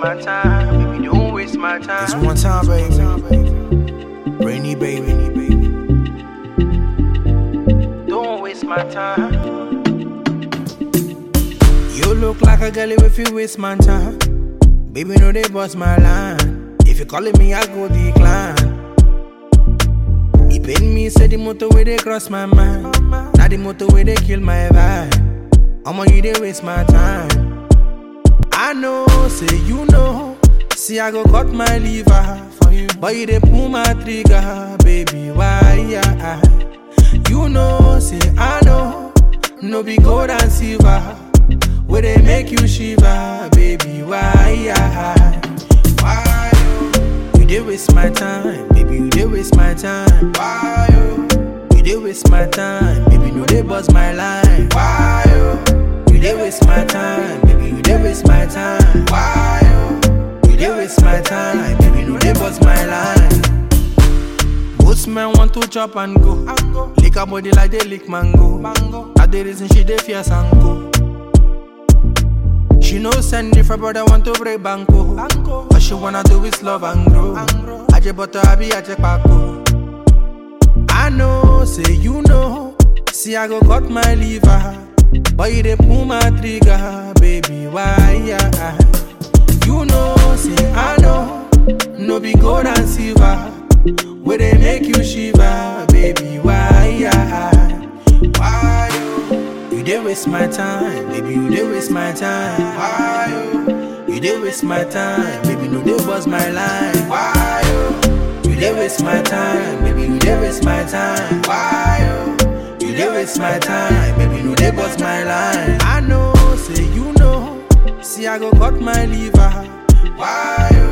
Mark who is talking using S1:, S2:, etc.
S1: my time. Baby, don't waste my time.
S2: It's one time, baby. Rainy baby.
S1: Don't waste my time.
S2: You look like a girl if you waste my time. Baby, no, they bust my line. If you calling me, I go decline. He paid me, say the motor where they cross my mind. Now the motor where they kill my vibe. I'ma you they waste my time. I know, say you know. See, I go cut my liver for you. But you they pull my trigger, baby. Why, yeah? You know, say I know. No be gold and silver. Where they make you shiver, baby. Why, yeah? Why, you? You they waste my time, baby. You they waste my time. Why, you? You they waste my time, baby. No, they bust my line. Why, you? You they waste my time, baby. You they waste my time. Why, you? You they waste my time, baby. No, they bust my line. Most men want to chop and go. Lick her body like they lick mango. mango. That the reason she dey fierce and go. She no send if her brother want to break banco. banco. All she wanna do is love and grow. I just butter happy, I just pako. I know, say you know. See I go cut my liver. But you dey pull my trigger, baby. Why? Yeah. You know, say I know. No be gold and silver. Where they make you shiver, baby. Why? Yeah. Why you? You dey waste my time, baby. You dey waste my time. Why you? You dey waste my time, baby. No, they bust my line. Why you? You dey waste my time, baby. You dey waste my time. Why you? You dey waste my time, baby. No, they bust my line. I know, say you know. See, I go cut my liver. Why you?